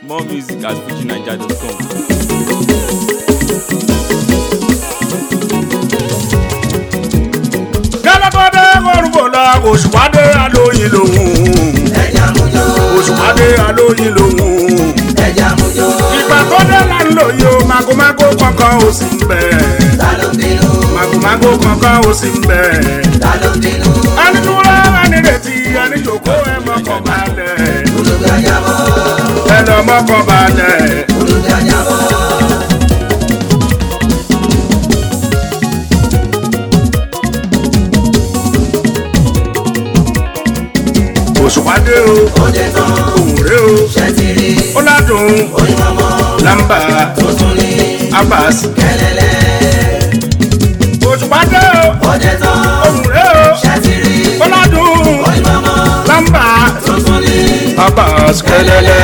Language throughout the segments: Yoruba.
More music at fujinaija.com. kẹlẹkọdẹ kọrùbọlá òṣùpàdé alóyin lòun ẹja mújó òṣùpàdé alóyin lòun ẹja mújó ìgbà tó dé là ń lò yìí o magomago kankan ò sí ń bẹ ta ló ń bínú magomago kankan ò sí ń bẹ ta ló ń bínú ẹni dúró ẹni retí ẹni jòkó ẹ mọkàn balẹ̀ olùdájà bọ́ ẹ lọ mọkàn balẹ̀. olùdájà bọ́ òṣùpàdé o òde tán òun rè o ṣẹ́tìrì ó ládùn onímọ̀mọ́ làǹbà tuntun ní abas kẹlẹ́lẹ́ òṣùpàdé o òde tán òun rè o ṣẹ́tìrì ó ládùn onímọ̀mọ́ làǹbà tuntun ní abas kẹlẹlẹ.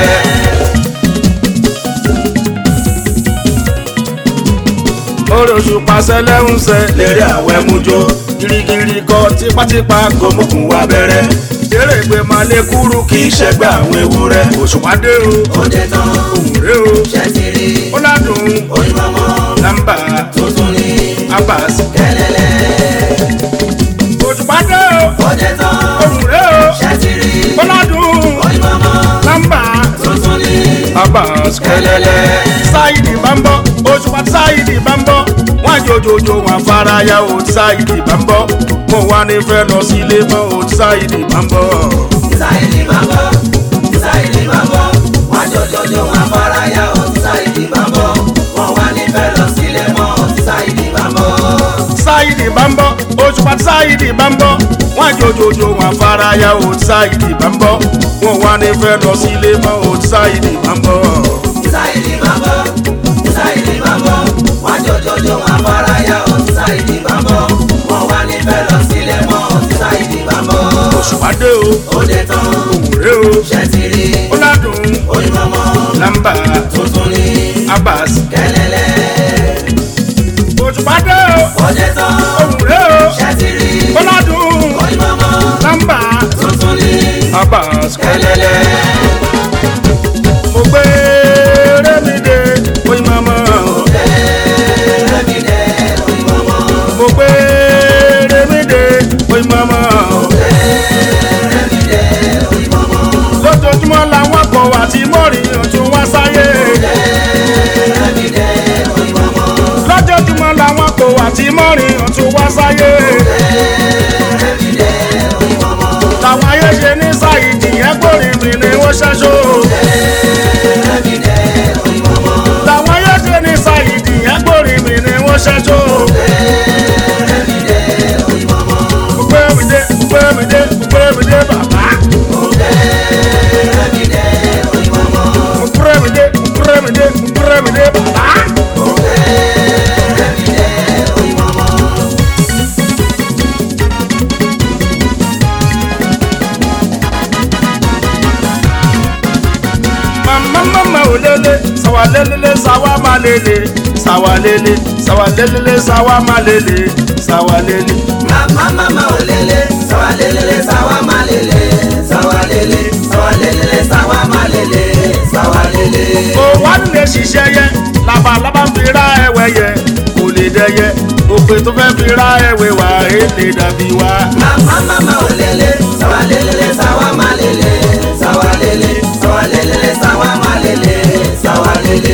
olóṣù pàṣẹ lẹ́hùnsẹ̀ lérè àwẹ̀ mújó girigiri kọ tipátipá gòmùkùn wa bẹ̀rẹ̀ eré ìgbé máa lé kúrú kì í ṣẹgbẹ́ àwọn ewúrẹ́ òṣùpàdé o òde tán òwúrẹ́ o ṣẹ́tìrì ó ládùn onímọ̀mọ́ nàmbà tuntun ní abas kẹlẹ́lẹ́ òṣùpàdé o òde tán òwúrẹ́ o ṣẹ́tìrì ó ládùn onímọ̀mọ́ nàmbà tuntun ní abas kẹlẹlẹ. sáyidì bá ń bọ́ òṣùpá sáyidì bá ń bọ́ wọ́n àjòjòjò wọn faraya ò sáyidì bá ń bọ́ mo wá ní fẹ́ lọ sílé mọ́ ò sáyidì bá ń bọ́. Sáìdì máa bọ̀, Sáìdì máa bọ̀, wá jọjọjọ wọn afárayá o, Sáìdì máa bọ̀, wọn wá nífẹ̀ẹ́ lọ sílé mọ́, Sáìdì máa bọ̀. sáyidì bá ń bọ́ òṣùpá sáyidì bá ń bọ́ wọ́n àjòjòjò wọn faraya ò sáyidì bá ń bọ́ mo wá ní fẹ́ lọ sílé mọ́ ò sáyidì bá ń bọ́. Sáìdì máa bọ̀, Sáìdì máa bọ̀, wá jọjọjọ wọn afárayá o, Sáìdì máa bọ̀, wọn wá nífẹ̀ẹ́ lọ sílé mọ́, Sáìdì máa bọ̀. òṣùpá dé o Òde tán, òwúrẹ́ o ṣẹ́tìrì, ó ládùn onímọ̀mọ́, nàmbà tuntun ní abas kẹlẹ́lẹ́. òṣùpá dé o Òde tán, òwúrẹ́ o ṣẹ́tìrì, ó ládùn onímọ̀mọ́, nàmbà tuntun ní abas kẹlẹ́lẹ́. mo gbé rémìdé oyin mama mo gbé rémìdé oyin mama lójoojúmọ́ làwọn kọ̀ wá tí mọ́rin ọ̀tún wá sáyé lójoojúmọ́ làwọn kọ̀ wá tí mọ́rin ọ̀tún wá sáyé làwọn ayé ṣe ní sáyidì ẹgbòrin mi ni wọ́n ṣẹ́ṣọ́ làwọn ayé ṣe ní sáyidì ẹgbòrin mi ni wọ́n ṣẹ́ṣọ́. Gbẹ́mìdé gbẹ́mìdé gbẹ́mìdé bàbá. Gbẹ́mìdé gbẹ́mìdé gbẹ́mìdé bàbá. Mama mama olele sawa lelele sawa malele sawa lele sawa lelele sawa malele sawa lele. Mama mama olele, sawa lelele, sawa malele, sawa lele, sawa lelele, sawa malele, sawa lele. Kò wá nílé ṣiṣẹ́ yẹ labalábá ń fi ra ẹ̀wẹ̀ yẹ kò lè dẹyẹ òpè tó fẹ́ fi ra ẹ̀wẹ̀ wá èlé dàbí wá. Mama mama olele, sawa lelele, sawa malele, sawa lele, sawa lelele, sawa malele, sawa lele.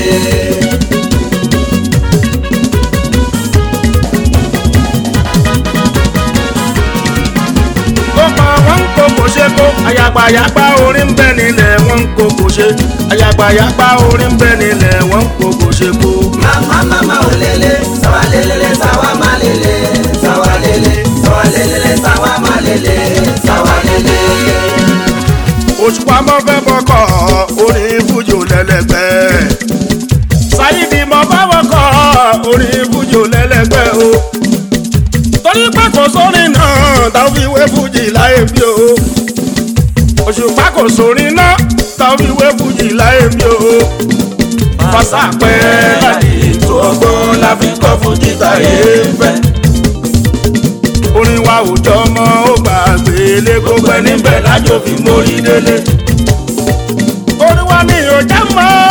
ó pa wọn ń kó kò ṣe kó ayagbayagba orí ń bẹ nílẹ̀ wọn ń kó kò ṣe ayagbayagba orí ń bẹ nílẹ̀ wọn ń kó kò ṣe kó. Mama mama olele, sawa lelele, sawa malele, sawa lele, sawa lelele, sawa malele, sawa lele. òṣùpá mọ́ fẹ́ bọ́kọ̀ orí fújò lẹ́lẹ́gbẹ́. sáyidì mọ́ fẹ́ bọ́kọ̀ orí fújò lẹ́lẹ́gbẹ́ o. torí pé kò sórin náà táwọn fi wé fújì láyé bí o. òṣùpá kò sórin náà táwọn fi wé fújì láyé bí o. fàṣàpẹ́ láti ètò ọgbọ́n la fi kọ́ fújì táyé ń fẹ́. orin wa ò jọ mọ́ ó gbàgbé lé gbogbo ẹni bẹ́ẹ̀ lájò fi mórí délé. orin wa mi ò já mọ́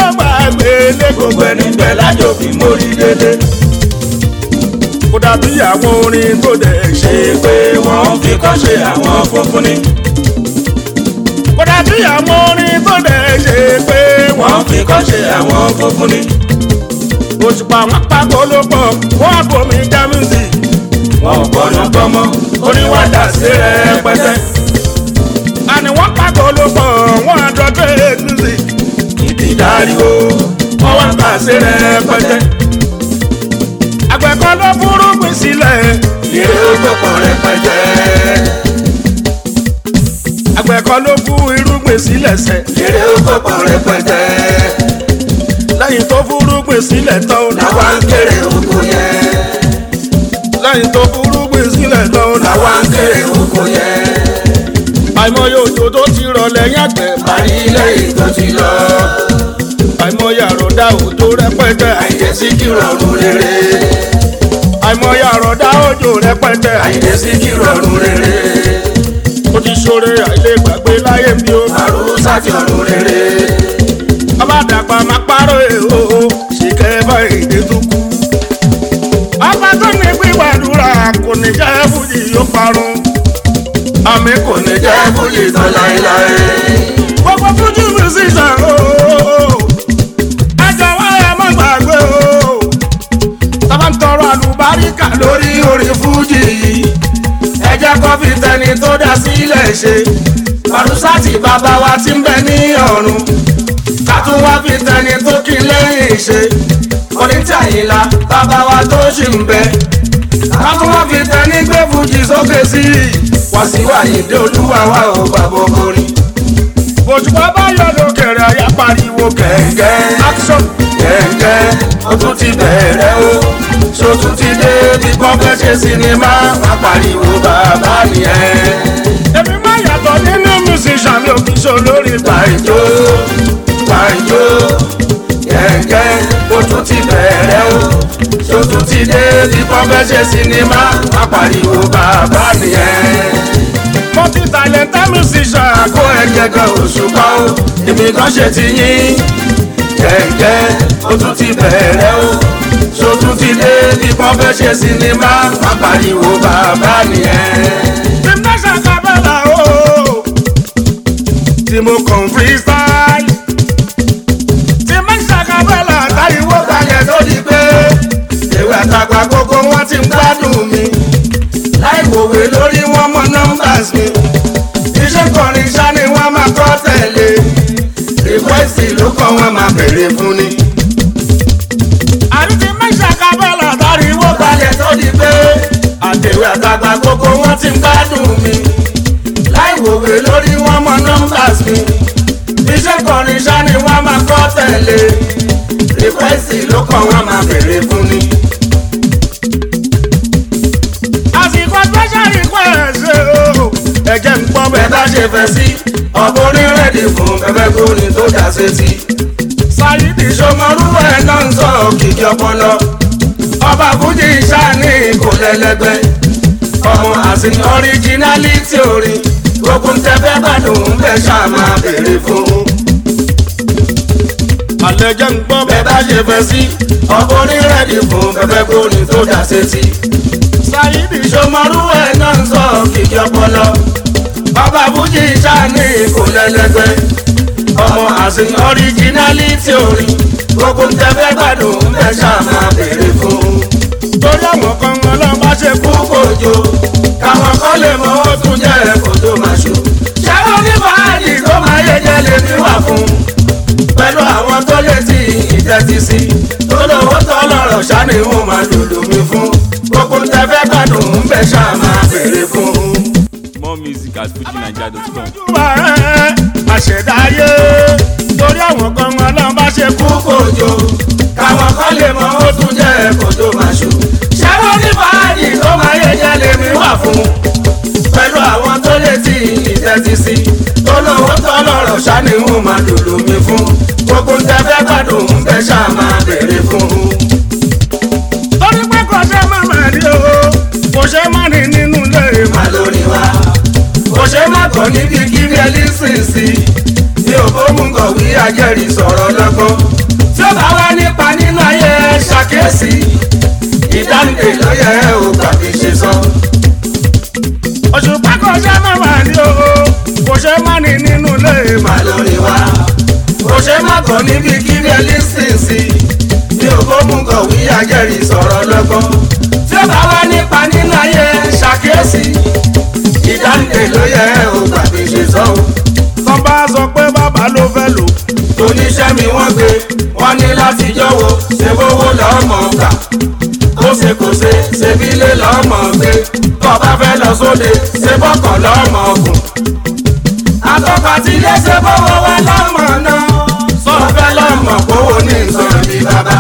ilé gbogbo ẹni bẹ̀ lájò fi mórí délé. kó dàbí àwọn orin tó dẹ̀ ṣe pé wọ́n fi kọ́ ṣe àwọn funfun ni. kó dàbí àwọn orin tó dẹ̀ ṣe pé wọ́n fi kọ́ ṣe àwọn funfun ni. òṣùpá wọn pàgọ́ ló pọ̀ wọ́n àbomi já music. wọn ò gbọ́dọ̀ gbọ́mọ oníwàdà sí rẹpẹtẹ. àní wọ́n pàgọ́ ló pọ̀ wọ́n àdọ́gbẹ́ music. ìdídarí o wọ́n wá gbà sí rẹpẹtẹ. àgbẹ̀ kan ló fúrúgbìn sílẹ̀. ìrè ó gbọ̀pọ̀ rẹpẹtẹ. àgbẹ̀ kan ló fú irúgbìn sílẹ̀ sẹ́. ìrè ó gbọ̀pọ̀ rẹpẹtẹ. lẹ́yìn tó fúrúgbìn sílẹ̀ tán làwa ń kéré oko yẹn. lẹ́yìn tó fúrúgbìn sílẹ̀ tán làwa ń kéré oko yẹn. àìmọye òjò tó ti rọ̀ lẹ́yìn àgbẹ̀ parí lẹ́yìn tó ti lọ. àìmọye àròdá òjò rẹpẹtẹ àìjẹsí kí rọrùn rere. àìmọye àròdá òjò rẹpẹtẹ àìjẹsí kí rọrùn rere. ó ti ṣoore àìlègbàgbé láyé mi ó. àrùsá ti ọ̀run rere. ọba dàgbà máa pààrọ̀ èho ṣìkẹ́ bá èdè tó kú. ọba tó ní gbígbàdúrà kò ní jẹ́ fújì yóò parun. àmì kò ní jẹ́ fújì tán láéláé. gbogbo fújì musician ooo ẹ jọ̀wọ́ ẹ má gbàgbé o. tábà ń tọrọ àlùbáríkà lórí orin fújì yìí. ẹ jẹ́ kó fi tẹni tó dá sílẹ̀ ṣe. pàrọ̀sátì bàbá wa ti ń bẹ ní ọ̀run. ká tún wá fi tẹni tó kí lẹ́yìn ṣe. onítàyìnlá bàbá wa tó ṣì ń bẹ. ká tún wá fi tẹni gbé fújì sókè sí i. wàsíwà ìdè olúwa wa ò bàbá orin òṣùpá bá yọ lókèrè àyà pariwo kẹ̀kẹ́ action kẹ̀kẹ́ ó tún ti bẹ̀rẹ̀ o ṣó tún ti dé bí kọ́fẹ́ ṣe sinimá wá pariwo bàbá nìyẹn. èmi máa yàtọ̀ nínú musician mi ò kì í ṣe olórí pàìjó pàìjó kẹ̀kẹ́ ó tún ti bẹ̀rẹ̀ o ṣó tún ti dé bí kọ́fẹ́ ṣe sinimá wá pariwo bàbá nìyẹn multi talented musician. kó ẹgbẹ́ kan òṣùpá o èmi kan ṣe ti yín. kẹ̀kẹ́ ó tún ti bẹ̀rẹ̀ o ṣó tún ti dé bí wọ́n fẹ́ ṣe sinimá má pariwo bàbá nìyẹn. tìmọ̀ṣà kábàlà o tí mo kàn freestyle. tìmọ̀ṣà kábàlà táyíwó kalẹ̀ tó di pé ewé àtàgbà gbogbo wọn ti ń gbádùn mi láì wòwe lórí wọn mọ nọmbàs mi iṣẹ́ kọrin ṣá ni wọ́n máa kọ́ tẹ̀lé rìkwẹ́sì ló kọ́ wọn máa bèrè fún ni. àrídì mẹ́ṣà kábàlà dáríwó balẹ̀ tó di pé àtẹ̀wé àtàgbà gbogbo wọn ti ń gbádùn mi láì wòwe lórí wọn mọ nọmbàs mi iṣẹ́ kọrin ṣá ni wọ́n máa kọ́ tẹ̀lé rìkwẹ́sì ló kọ́ wọn máa bèrè fún ni. àsìkò special request o. ẹ̀jẹ̀ ń gbọ́ bẹ́ẹ̀ bá ṣe fẹ́ sí ọ̀bùn onírẹ̀dì fún bẹ́bẹ́ gbóni tó dá sétí. Sáyidì Ṣọmọrú ẹ̀ náà ń sọ òkìkí ọpọlọ. ọba fújì sáni kò lẹ́lẹ́gbẹ́. ọmọ àsìn ọríjínálítì orin gbogbo ń tẹ́ fẹ́ gbádùn ń bẹ́ ṣáà máa béèrè fún. àlẹ́jẹ̀ ń gbọ́ bẹ́ẹ̀ bá ṣe fẹ́ sí ọ̀bùn onírẹ̀dì fún bẹ́bẹ́ gbóni tó dá sétí. Sáyidì Ṣọmọrú ẹ̀ náà ń sọ kìkì ọpọlọ. Bàbá Fújì sáni kò lẹ́lẹ́gbẹ́. Ọmọ àsìn ọríjínálítì orin. Gbogbo ń tẹ́fẹ́ gbádùn ń bẹ́ ṣáà máa béèrè fún. Torí àwọn kan wọn lọ bá ṣe kú kòjò. Káwọn kan lè mọ ó tún jẹ́ kòtò màṣú. Ṣẹ́wọ́n ní fàájì tó máa yẹ jẹ́ lè fi wà fún. Pẹ̀lú àwọn tó létí ìtẹ́tí sí. Tó lówó tó lọ́rọ̀ ṣáà ni wọ́n máa lòlò mi fún gbogbo ń tẹ́fẹ́ gbádùn ń bẹ ṣáà máa béèrè fún. More music at fujinaija.com. àṣẹdáyé torí àwọn kan wọn náà bá ṣe kú kòjò káwọn kan lè mọ ó tún jẹ́ kòjò màṣú. ṣẹ́wọ́n ní fàájì tó máa yẹ jẹ́ lèmi wà fún. pẹ̀lú àwọn tó létí ìtẹ́tí sí tó lówó tó lọ́rọ̀ ṣáà ni wọ́n máa lòlò mi fún. gbogbo ń tẹ́fẹ́ gbádùn ń bẹ ṣáà máa béèrè fún torí pé kò ṣe má má rí o kò ṣe má ní nínú ilé má lórí wa kò ṣe má kọ́ níbi kíbi ẹlí sìn sí mi ò bó mú kọ̀wé ajẹ́rìí sọ̀rọ̀ lọ́gbọ́n tí ó bá wá ṣàkíyèsí ìdáǹdè ló yẹ ò gbà fi ṣe sọ. òṣùpá kò ṣe má wà ní o kò ṣe má ní nínú ilé mà. má lórí wa kò ṣe má kọ níbi kí ní ẹlísìnsì bí ògbómù kọ̀wé ajẹ́rìí sọ̀rọ̀ lọ́gbọ́n tí ó bá wá nípa nínú ayé ṣàkíyèsí ìdáǹdè ló yẹ ò gbà fi ṣe sọ. tọ́ bá sọ pé bàbá ló fẹ́ lò oníṣẹ́ mi wọ́n gbé wọ́n ní láti jọ̀wọ́ ṣe bówó lọ́mọ gbà kó ṣe kó ṣe ṣe bí lé lọ́mọ gbé tó bá fẹ́ lọ sóde ṣe bọ́kọ̀ lọ́mọ gùn. àtọ́kọ̀ tí ilé ṣe bówó wá lọ́mọ náà sọ fẹ́ lọ́mọ kówó ní nǹkan bí bàbá.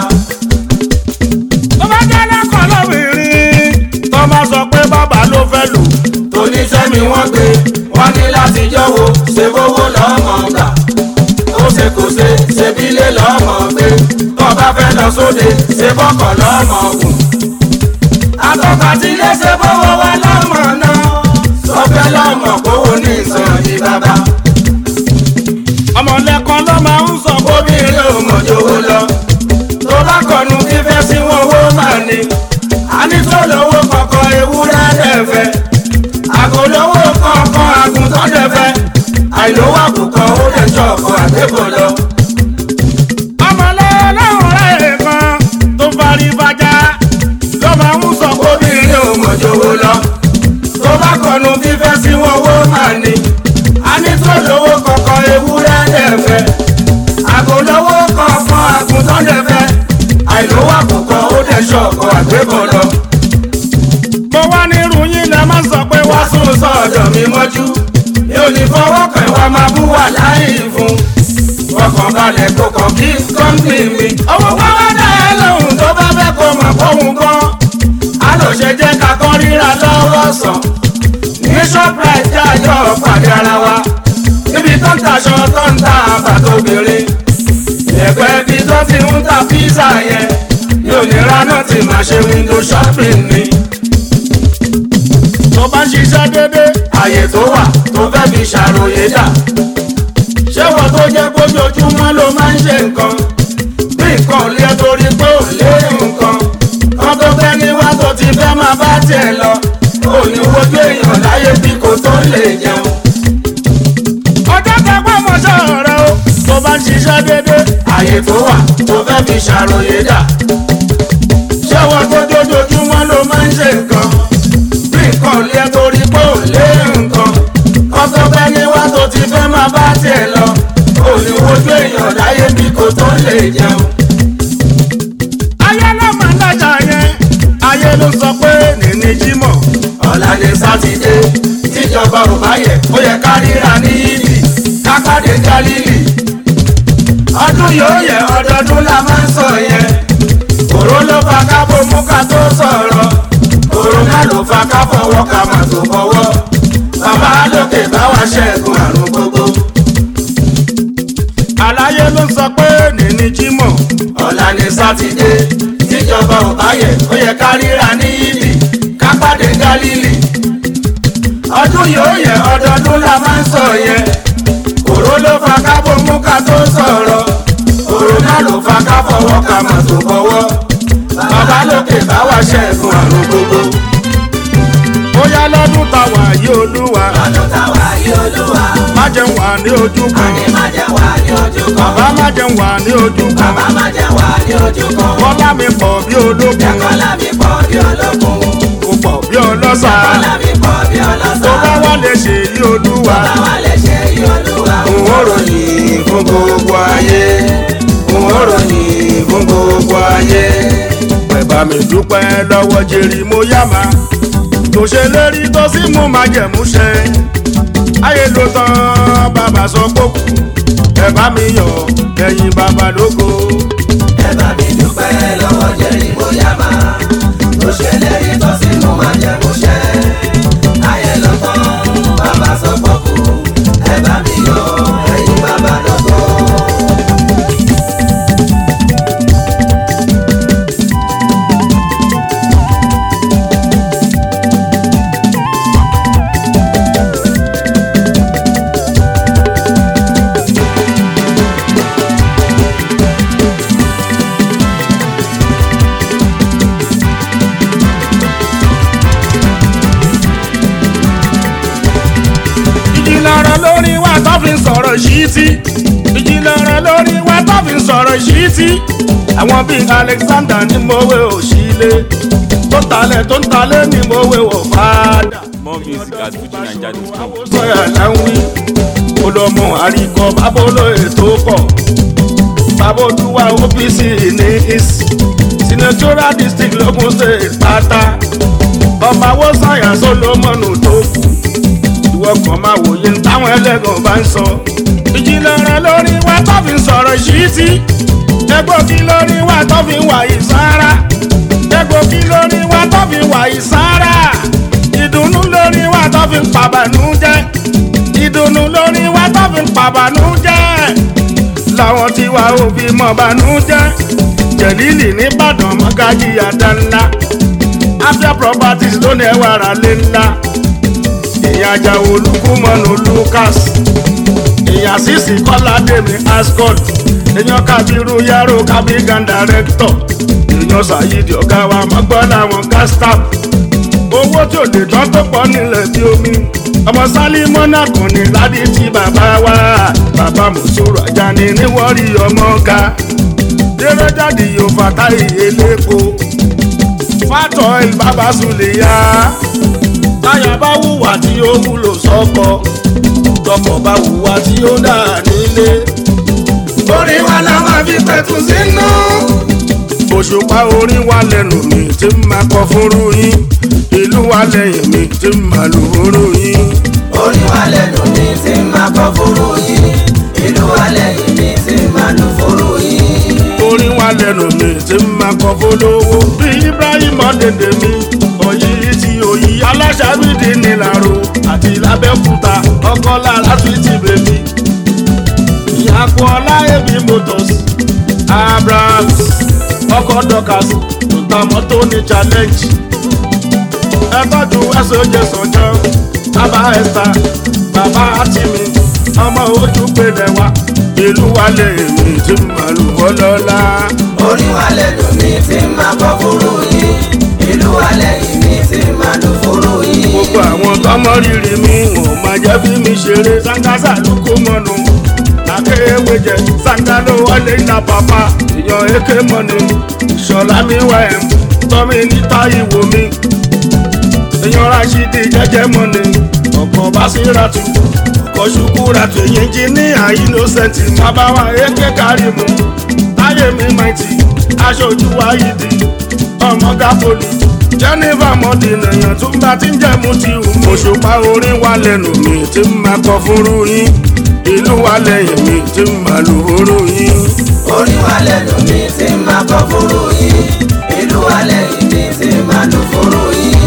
tó bá jẹ́ lẹ́kọ̀ọ́ lóbìnrin tọ́ bá sọ pé bàbá ló fẹ́ lò oníṣẹ́ mi wọ́n gbé wọ́n ní láti jọ̀wọ́ ṣe bówó lọ́mọ gbà kó ṣe kó ṣe ṣe bí lé lọ́mọ gbé tó bá fẹ́ lọ sóde ṣe bọ́kọ̀ lọ́mọ gùn. àtọ́kọ̀ tí ilé ṣe bówó wá lọ́mọ náà sọ fẹ́ lọ́mọ kówó ní ìsàn yìí bàbá. ọmọ lẹ́kọ̀ọ́ ló máa ń sọ pé obìnrin ò mọ̀ jòwó lọ tó bá kọnu fífẹ́ sí wọn owó máa ní. a ní tó lówó kọ̀ọ̀kan ewúrẹ́ dẹ̀fẹ́ àgòlówó kọ̀ọ̀kan àgùntàn dẹ̀fẹ́ àìlówó àkùkọ ó lè jọ ọkọ̀ àgbébọ̀ lọ. ọmọ lọ́wọ́ rẹ̀ kan tó parí bàjá ló máa ń sọ pé obìnrin ò mọ̀ jòwó lọ tó bá kọnu fífẹ́ sí wọn owó máa ní. a ní tó lówó kọ̀ọ̀kan ewúrẹ́ dẹ̀fẹ́ àgòlówó kọ̀ọ̀kan àgùntàn dẹ̀fẹ́ àìlówó àkùkọ ó lè jọ ọkọ̀ àgbébọ̀ lọ. mo wá nírú yín lẹ máa ń sọ pé wá wá sún sọ́dọ̀ mi mọ́jú mi ò ní fọwọ́ kan wá máa bú wà láì fún fọkàn balẹ̀ kó kàn kí kọ́ńtì mi. owó pàwọ́ dá ẹ lóhùn tó bá fẹ́ kó mọ̀ fóun kan á lọ ṣe jẹ́ ká kọ́ ríra lọ́wọ́ sàn ní shoprite jájọ́ pàdé ara wa níbi tó ń taṣọ tó ń ta bàtà obìnrin ẹ̀gbẹ́ bí tó ti ń ta pizza yẹn yóò ní ránà tí màá ṣe window shopping ni tó bá ń ṣiṣẹ́ déédéé àyè tó wà tó fẹ́ fi ṣàròyé dà. ṣé wọ́n tó jẹ́ kójoojúmọ́ ló máa ń ṣe nǹkan? bí nǹkan lé torí pé ò lé nǹkan. kan tó fẹ́ ní wá tó ti fẹ́ máa bá tiẹ̀ lọ. ò ní wojú èèyàn láyé bí kò tó lè jẹun. ọjọ́ kẹgbẹ́ mọ̀ṣẹ́ rẹ o tó bá ń ṣiṣẹ́ déédéé àyè tó wà tó fẹ́ fi ṣàròyé dà. ṣé wọ́n tó jójoojúmọ́ ló máa ń ṣe nǹkan? bí nǹkan lé torí pé ò lé nǹkan. kan tó fẹ́ ní wá tó ti fẹ́ máa bá tiẹ̀ lọ. ò ní wojú èèyàn láyé bí kò tó lè jẹun. ayé ló máa ń dájà yẹn ayé ló sọ pé nìní jímọ̀ ọ̀la ni sátidé tíjọba ò bá yẹ ó yẹ ká ríra ní yídì kápádé gálílì ọdún yóò yẹ ọdọọdún la máa ń sọ yẹn òró ló fa ká bomú ká tó sọ̀rọ̀ òrònà ló fa ká fọwọ́ ká má tó fọwọ́ bàbá lókè bá wa ṣẹ́gun àrùn gbogbo aláyé ló sọ pé nìní jímọ̀ ọ̀la ni sátidé tíjọba ò bá yẹ ó yẹ ká ríra ní yídì kápádé gálílì ọdún yóò yẹ ọdọọdún la máa ń sọ yẹn òró ló fa ká bomú ká tó sọ̀rọ̀ òrònà ló fa ká fọwọ́ ká má tó fọwọ́ bàbá lókè bá wa ṣẹ́gun àrùn gbogbo. bóyá lọ́dún táwa yí olúwa ọdún táwa yí olúwa má jẹun wà ní ojú kan àní má jẹ́ wà ní ojú kan bàbá má jẹun wà ní ojú kan bàbá má jẹ́ wà ní ojú kan bọ́lá mi pọ̀ bí ológun kọ́lá mi pọ̀ bí ológun kò pọ̀ bí ọlọ́sà kọ́lá mi pọ̀ bí tó ọlọ́sà bá wà lè ṣe yí olúwa báwa lè ṣe yí olúwa n ó ròyìn fún gbogbo ayé n ó ròyìn fún gbogbo ayé. bàbá mi dúpẹ́ lọ́wọ́ jerry moyama tó ṣe lérí tó sì mú májẹ̀mú ṣẹ ayé ló tán bàbá sọ kókù ẹ bá mi yọ̀ ẹ̀yin bàbá lógo. ẹ bá mi dúpẹ́ lọ́wọ́ jẹ́rìí bóyá máa tó ṣe lérí tó sì mú máa jẹ́ kó ṣẹ ayé ló tán bàbá sọ pọ̀kù ẹ bá mi yọ ẹ̀yin bàbá lọ́gọ́. rẹ lórí wa tó fi ń sọ̀rọ̀ yìí tí àwọn bíi alexander ní mòwe òṣìlè tó ń talẹ̀ tó ń talẹ̀ ní mòwe wò fàdà. More music at FujiNiger.com. sọ̀yà láwí olómù àríkọ bábólóye tó pọ̀ bábódúwà opc ní east senatorial district logun state pátá ọmọ awó sàyà solomoni tó kù ìwọ kan máa wòye ní táwọn ẹlẹ́gàn bá ń sọ ìjìnlẹ̀ rẹ lórí wa tó fi ń sọ̀rọ̀ yìí tí egbògi lórí wa tó fi ń wà ìsára egbògi lórí wa tó fi ń wà ìsára ìdùnnú lórí wa tó fi ń pàbànújẹ́ ìdùnnú lórí wa tó fi ń pàbànújẹ́ làwọn tí wàá òbí mọ̀ bànújẹ́ jẹ̀lílì nìbàdàn mọ́gájì àdánlá afia properties ló ní ẹwà ara lé ńlá èèyàn ajá olùkúmọ̀nù lucas èèyàn sísì kọ́lá dèmi ascot èèyàn kábírú yàrá kábígan director èèyàn sàyídì ọ̀gá wa mọ́gbọ́n làwọn gastap owó tí ò lè tán tó pọ̀ nílẹ̀ bí omi ọmọ sálímọ́nà kùn ní ládì tí bàbá wa bàbá mùsùlùmí ajá ni níwọ̀rí ọmọ ga dérẹ́jáde yóò fàtà ìyẹlẹ́po fàtọ̀ ìbábà sùlẹ̀ yá táyà bá wùwà tí ó wúlò sọ́kọ tọkọ bá wùwà tí ó dà nílé orí wa la máa fi pẹ̀tù sínú. òṣùpá orin wa lẹ́nu mi tí ń máa kọ fúnrú yín ìlú wa lẹ́yìn mi tí ń máa lù fúnrú yín. orí wa lẹ́nu mi ti máa kọ́ fúru yìí ìlú wa lẹ́yìn mi ti máa lù fúru yìí. orin wa lẹ́nu mi tí ń máa kọ fólówó bí ibrahim ọ̀dẹ̀dẹ̀ mi òyì tí òyì aláṣàbídì nílàró àti lábẹ́kúta ọkọ̀ lára fi ti bèbí. ìyàpọ̀ ọláyẹ̀bí motors abrahams ọkọ̀ dọ́kas tó ta mọ́tò ní challenge. ẹ tọ́jú ẹ̀sọ́jẹ sànjọ́ bàbá ẹ̀sà bàbá àtìmí ọmọ ojú pèlè wa ìlú wa lè mi tí màlúù bọ́lọ́lá. orí wa lẹ́nu mi ti máa kọ́ fúru yìí ìlú wa lẹ́yìn mi ti máa lù fúru yìí. gbogbo àwọn tọmọ rírì mi wọn máa jẹ́ fi mi ṣeré sangasa ló kó mọ́nu akéwé jẹ sanga ló wọlé ní pàpà ìyàn èké mọ́ni ìṣọ̀lá mi wà ẹ̀ tọ́mi níta ìwò mi èèyàn rashidi jẹ́jẹ́ mọ́ni ọkọ̀ basiratu ọkọ̀ ṣukúratu èyí jí ní innocent bàbáwa èké kárìmù táyé mi maiti aṣojú wáyídì ọmọ gáfólì jennifer mọ́dínà èèyàn tún bá ti ń jẹ́ mu ti hù mí. òṣùpá orin wa lẹ́nu mi tí ń máa kọ fúru yín ìlú wa lẹ́yìn mi tí ń máa lù fúru yín. orí wa lẹ́nu mi ti máa kọ́ fúru yìí ìlú wa lẹ́yìn mi ti máa lù fúru yìí.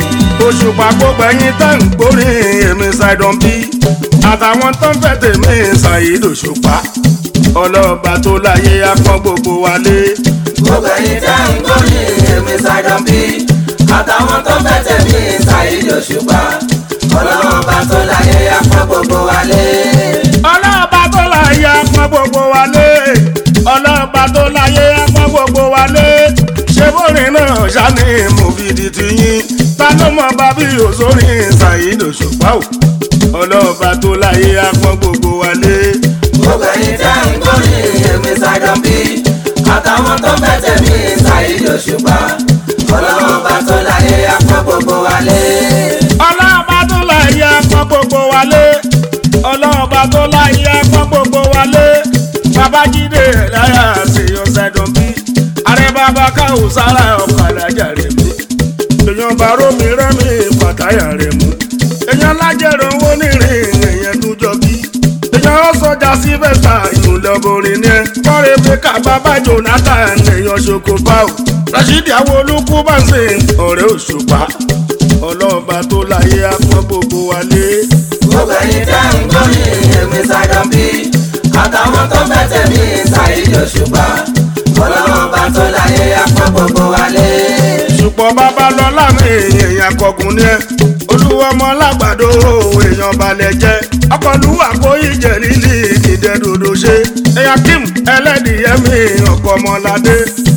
òṣùpá gbogbo ẹyin tẹ́ ń gbórí èmi ṣàìdàn bí àtàwọn tó ń fẹ́ tèmi ṣàyíd òṣùpá ọlọ́ọ̀bà tó láyé apọ́n gbogbo wa lé. gbogbo ẹyin tẹ́ ń gbórí èmi ṣàìdàn bí àtàwọn tó fẹ́ tẹ̀mí ṣàyíd òṣùpá ọlọ́run bá tó láyé apá gbogbo wa lé. ọlọ́ọ̀bà tó láyé apọ́n gbogbo wa lé. ọlọ́ọ̀bà tó láyé apọ́n gbogbo wa lé. ṣé bórin náà ṣáni mo fi di tiyín ta ló mọ bábí òṣòrí ṣàyíd òṣùpá o. ọlọ́ọ̀bà tó láyé apọ́n gbogbo wa lé. gbogbo ẹyin tẹ́ ń gbórí èmi ṣàìdàn bí àtàwọn tó fẹ́ tẹ̀mí ṣàyíd òṣùpá ọlọ́run bá tó láyé apá gbogbo wa lé. ọlọ́ọ̀bá tó láyé apọ́n gbogbo wa lé ọlọ́ọ̀bá tó láyé apọ́n gbogbo wa lé babájídé ẹ̀dáyà ṣèyàn ṣàìdàn bí ààrẹ bàbá káwọ sára ọ̀kadà jàre mú èèyàn bá rómi rẹ́mi fàtáyà rẹ̀ mú èèyàn lájẹ̀rọ̀ owó nírìn èèyàn tún jọ bí èèyàn ó sọjà sífẹ̀sà ìmùlẹ̀ ọbọrin ní ẹ kọ́rin fíkà bàbá jonathan èèyàn ṣoko báwò rashidi àwọn olùkú bá ń sìn ọ̀rẹ́ òṣùpá ọlọ́ọ̀bá tó láyé apọ́n gbogbo wa lé. gbogbo ẹyin tẹ́ ń gbórí èmi ṣàìdàn bí àtàwọn tó fẹ́ tẹ̀mí ṣàyíd òṣùpá ọlọ́run bá tó láyé apá gbogbo wa lé. ṣùgbọ́n bàbá lọ láàmì èèyàn kọkùn ní ẹ olúwọmọ lágbàdo èèyàn balẹ̀ jẹ́ ọkọlùwà kó ìjẹ́ lílì ìdẹ́dòdò ṣe ẹ̀yà kim ẹlẹ́dìyẹ́mì ọkọ̀ ọmọládé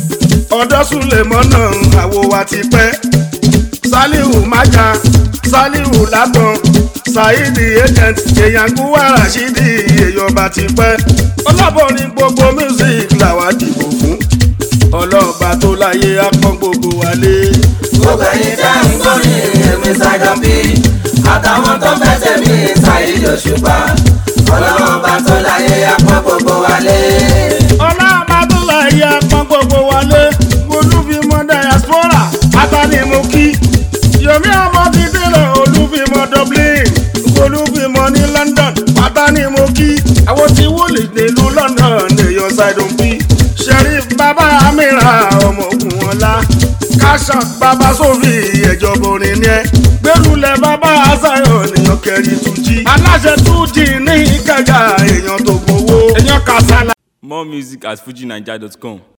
ọ̀dọ́ sùlẹ̀mọ́nà àwo wa ti pẹ́ salihu maja salihu látàn saidi agent èèyàn gúwà rashidi èèyàn bá ti pẹ́ ọlọ́ alábọ̀rin gbogbo music làwa dìbò fún ọlọ́ọ̀bá tó láyé apọ́n gbogbo wa lé. gbogbo ẹ̀yin tẹ́ ń gbórin èmi ṣàjọ bí àtàwọn tó fẹ́ tẹ̀mí ṣàyíjọ ṣùgbọ́n ọlọ́run bá tó láyé apọ́n gbogbo wa lé. ọlọ́ọ̀bá tó láyé apọ́n gbogbo wa lé olúfimọ́ diaspora atánimọ̀kí yomi ọmọ ti délẹ̀ olúfimọ́ dublin olúfimọ́ ní london atánimọ̀kí àwọn tí wọlé nílùú london èèyàn ṣàìdùn bí sheriff bàbá amira ọmọ ogun ọlá kásán bàbá sófì ẹjọba orin ni ẹ gbẹrùlẹ bàbá azayo nìyàn kẹrin tún jí aláṣẹ tún jí ní ìkẹjà èèyàn tó gbowó èèyàn kàṣálà. More music at fujinaija.com.